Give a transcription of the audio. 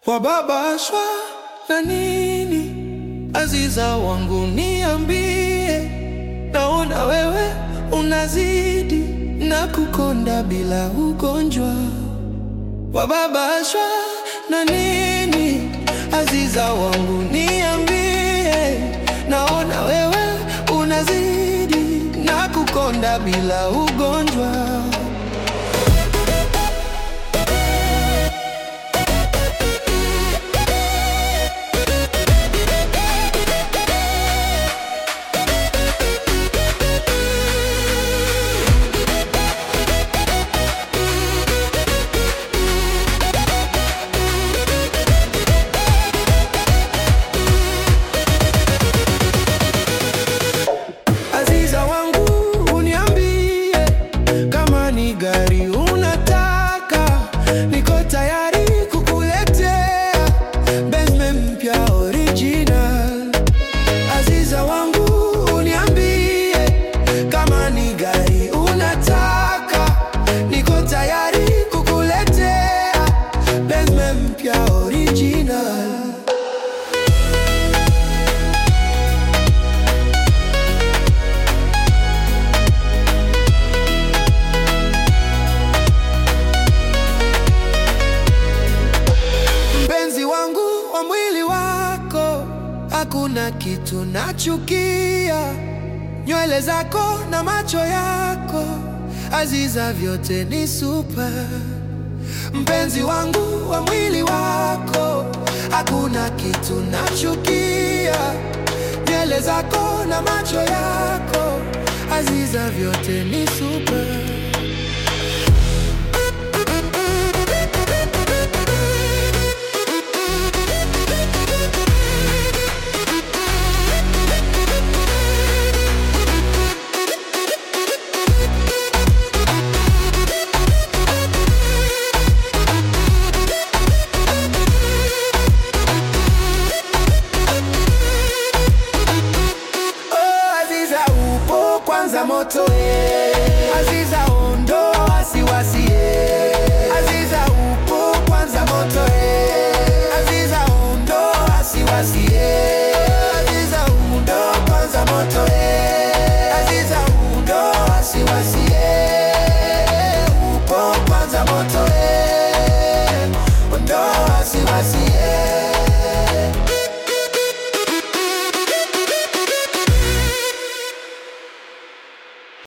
Wababashwa na nini? Aziza wangu niambie, naona wewe unazidi na kukonda bila ugonjwa. Wababashwa na nini? Aziza wangu niambie, naona wewe unazidi na kukonda bila ugonjwa. Aziza wangu uniambie, kama ni gari unataka, niko tayari kukuletea Benz mpya original. Aziza wangu uniambie, kama ni gari unataka, niko tayari kukuletea Benz mpya original. Mpenzi wangu wa mwili wako, hakuna kitu nachukia. Nywele zako na macho yako, Aziza, vyote ni super. Mpenzi wangu wa mwili wako, hakuna kitu nachukia. Nywele zako na macho yako, Aziza, vyote ni super.